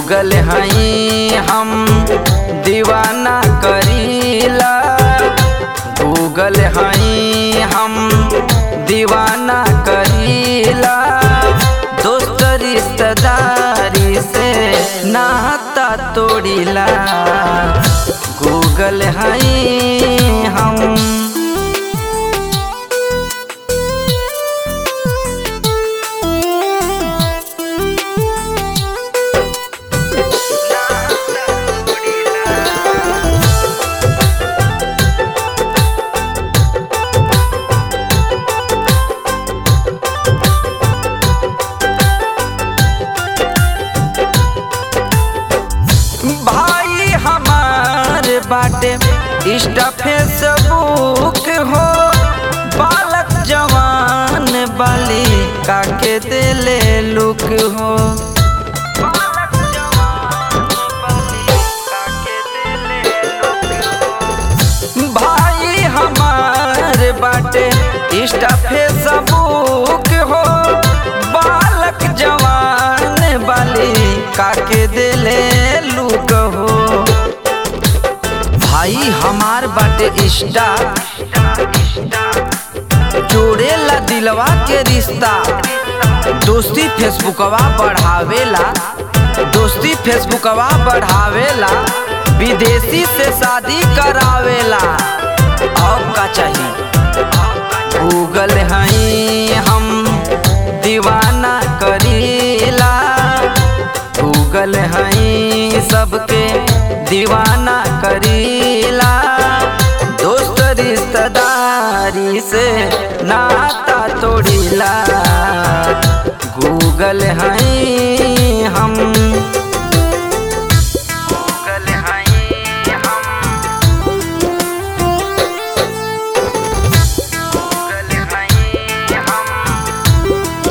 Google हई हम दीवाना करीला गूगल हई हम दीवाना करीला दोस्त रिश्तेदारी से नाता तोड़ीला गूगल हई हम भाई हमार बाटे इंस्टा फेसबुक हो बालक जवान बाली काके दिले लुक हो भाई हमार बाटे इंस्टा फेसबुक हो बालक जवान बाली काके दिले लुक हो भाई हमार बाटे इंस्टा जोड़ेला दिलवा के रिश्ता दोस्ती फेसबुकवा बढ़ावेला दोस्ती फेसबुकवा बढ़ावेला विदेशी से शादी करावेला और का चाहिए गूगल हई हम दीवाना करीला गूगल हई सबके दीवाना करीला दोस्त रिश्तेदारी से नाता तोड़ीला गूगल हई हम गूगल हई हम गूगल हई हम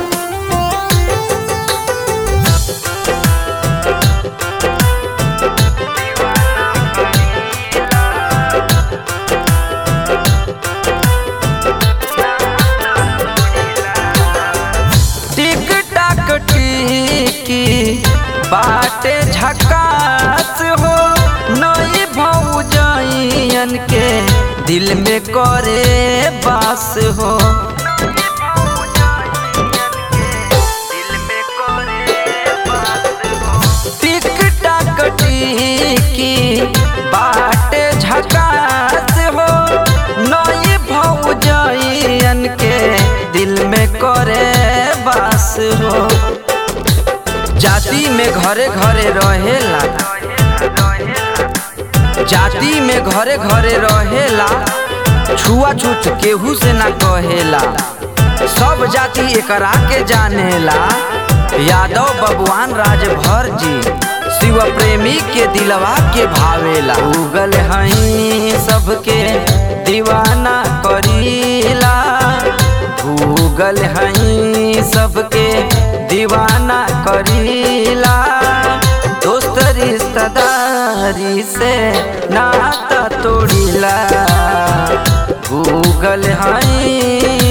टिक टाक टिकी बाटे झकास हो नई भौजन के दिल में करे बास हो टिक टाक टिकी बाटे झकास हो नई भौजन के दिल में करे बास हो जाति में घरे घरे रहेला जाति में घरे घरे रहेला छुआछूत केहू से ना कहेला सब जाति एकरा के जानेला यादव बबुआन राजभर जी शिव प्रेमी के दिलवा के भावेला उगल हई सबके दीवाना करीला गूगल हई सबके दीवाना करीला दोस्त रिश्तेदारी से नाता तोड़ीला गूगल हई